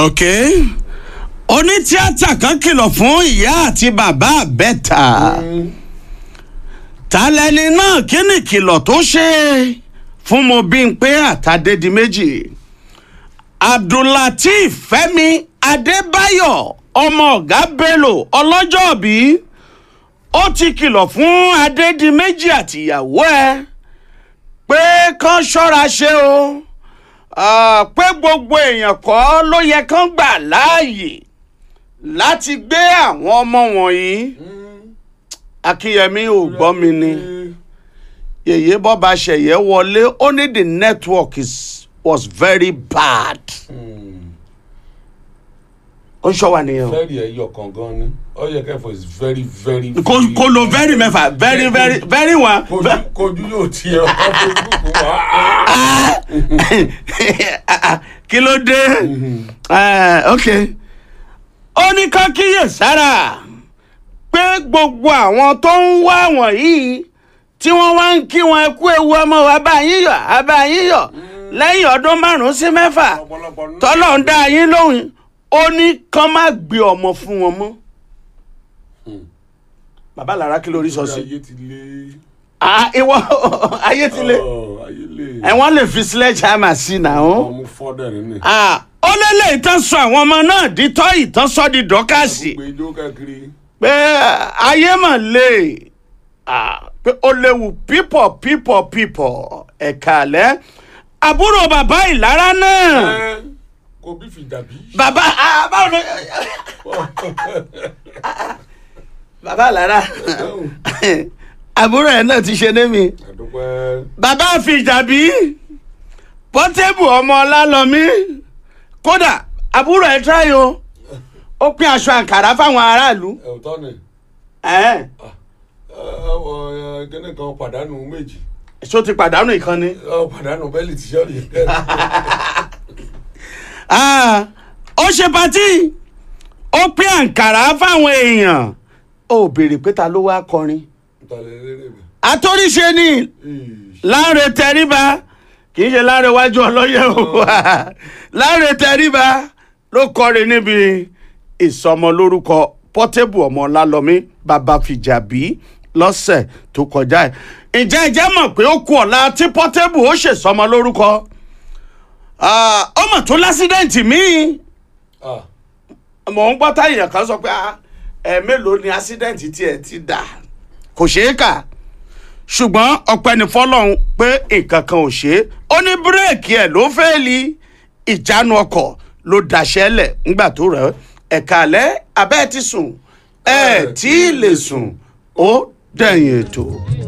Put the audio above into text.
ok onítíátà kan kìlọ̀ fún ìyá àti bàbá àbẹ́ta ta lẹni náà kí ni kìlọ̀ tó ṣe fún mo bí n pé àtàdédi méjì abdullateef fẹ́mi adébáyọ̀ ọmọ ọ̀gá bello ọlọ́jọ́bí ó ti kìlọ̀ fún adédìméjì àtìyàwó ẹ̀ pé kán ṣọ́ra ṣe o Ah, pé gbogbo èèyàn kọ́ ló yẹ kán gbà láàyè láti gbé àwọn ọmọ wọ̀nyí akínyẹmí ò gbọ́ mi ni yèyé bọ́ba ṣẹ̀yẹ wọlé ó ní the network is, was very bad ó ń ṣọ́ wa nìyẹn o very ẹyọ kan gan ni all you care for is very very. kò kò lo very mẹ́fà very very very one. kojú kojú yóò tiẹ̀ ọkọ̀ facebook wá. kí ló dé Eh, ok ó ní ká kíyè sára pé gbogbo àwọn tó ń wá wọ̀nyí tí wọ́n wá ń kí wọn ẹ kú ewu ọmọ wa bá yín yọ̀ á bá yín yọ̀ lẹ́yìn ọdún márùn-ún sí mẹ́fà ọ̀pọ̀lọpọ̀ náà. tọ́lọ̀ ń dá yín lóhùn ó ní kán má gbé ọmọ fún wọn mọ́. bàbá lára kí lórí sọ sí. ayé ti lé. Ah, ìwọ ayé ti lé Ọ̀, ayé lè. ẹ wọ́n lè fi sledgehammer sí náà. ọmọ fọ́dẹ̀ nínú. Ah, ó lélẹ̀ ìtàn sọ àwọn ọmọ náà di tọ́ ìtàn sọ di dọ́kàsì gbé ijó káàkiri. pé ayé mà lè Ah, pé ó léwu pípọ̀ pípọ̀ pípọ̀ ẹ̀ka àlẹ́ àbúrò bàbá ìlara náà Ẹ́, kò bí fi dàbí. bàbá ah, báwo ló bàbá ìlara àbúrò ẹ̀ náà ti ṣe ní mi àdúpẹ́. bàbá fìjàbí pọ́tébù ọmọ ọlálọ́mí kódà àbúrò ẹ̀ tíráyò ó pín aṣọ àǹkàrá fáwọn aráàlú. ẹ̀ ò tọ́ ni. Ẹ̀ẹ́, kíní kan pàdánù méjì. ṣó ti pàdánù ìkànnì. Ọ, pàdánù bẹ́ẹ̀lì tíṣọ́ọ̀lì. Ah, ó ṣe patí ó pín àǹkàrá fáwọn èèyàn ó béèrè pé ta ló wá kọrin. ìtàlẹ̀ eléré mi. àtòríṣe ni Ìṣ. láre tẹríba kì í ṣe láre wájú ọlọ́yẹ o láre tẹríba ló kọrin níbi ìsọmọlórúkọ pọ́tébù ọmọ ọlálọ́mí bàbá fìjàbí lọ́sẹ̀ tó kọjá ẹ̀ ǹjẹ́ ẹ jẹ́ mọ̀ pé ó kú ọ̀la tí pọ́tébù ó ṣèsọmọ lórúkọ ọmọ tó lásídẹ̀ǹtì míì Ah, mò ń gbọ́ táyà kan sọ pé ah, ẹ̀ mélòó ni ásídẹ̀ǹtì tiẹ̀ ti dà kò ṣeé kà ṣùgbọ́n ọpẹ́ ní fọlọ́run pé nǹkan kan ò ṣe é ó ní bírèkì ẹ̀ ló fẹ́ẹ́lì ìjánu ọkọ̀ ló daṣẹ́lẹ̀ ńgbà tó rẹ̀ ẹ̀ka alẹ́ abẹ́ ti sùn ẹ̀ tí ì lè sùn ó dẹ̀yìn ètò.